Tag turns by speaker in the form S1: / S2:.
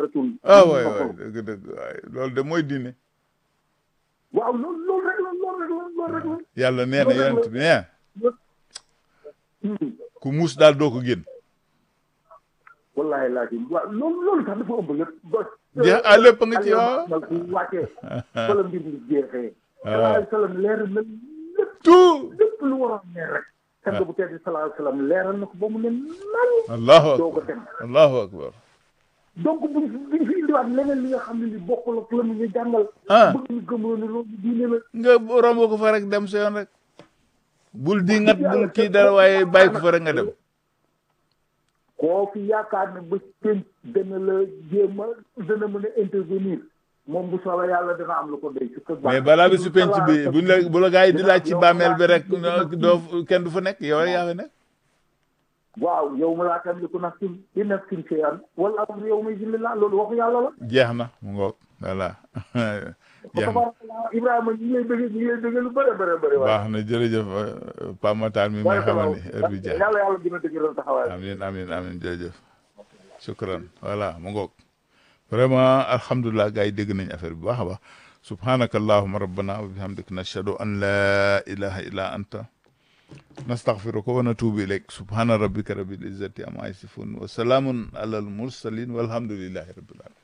S1: rasul
S2: ah waay waay dëgg dëgg waay loolu de mooy diine
S1: waaw loolu loolu rek la loolu rek la loolu rek la
S2: yàlla nee na yonent bi nee
S1: Hmm.
S2: ku muus daal doo ko génn
S1: wallahi laakin waaw loolu loolu sax dafa ëmb lépp ba
S2: jeex ah lépp nga ci waaw
S1: nag bu wàccee fa la mbir mi jeexee
S2: waaw.
S1: sallallahu alayhi wa sallam leer na lépp
S2: tout
S1: lépp lu waroon ne rek sang bu tedd sallallahu alayhi wa sallam leeral na ko ba mu ne nan
S2: allahu
S1: doo ko
S2: akbar
S1: dem
S2: allahu akbar
S1: donc buñ fi buñ fi indiwaat leneen li nga xam ne li bokkul ak la mu ñu jàngal
S2: ah
S1: bëgg ñu gëmloo ne loolu diine la
S2: nga romb ko fa rek dem sa yoon rek bul di ngat bul kii dara waaye bàyyi ko fa rek nga dem
S1: koo fi yaakaar ne ba penc dana la jéem a dana mën a intervenir moom bu soobee yàlla dana am lu ko doy ci kër
S2: mais balaa bi su penc bi buñ la bu la gaa yi di laaj ci bàmmeel bi rek doo kenn du fa nekk yow rek yaa fa nekk
S1: waaw yow ma laa tamliku nafsin li nafsin shay'an wala amru yawma idhin lillah loolu waxu yàlla la
S2: jeex na mu ngoog voilà jeex na
S1: tabarakallah Ibrahima ñu ngi lay bëgg ñu ngi lay bëgg lu bëri bëri bëri waaye
S2: baax na jërëjëf Pape Matar mi may xamal ni heure bi jeex
S1: yàlla yàlla dina dëgëral taxawaay
S2: amin amin amin jërëjëf shukran voilà mu ngoog vraiment alhamdulilah gars yi dégg nañ affaire bi baax a baax subhanaka allahuma rabbana wa bihamdika nashhadu an la ilaha illa anta nastaghfiruka wa natubu ilayk subhana rabbika rabbil izzati amma yasifun wa salamun ala al mursalin walhamdulillahi rabbil alamin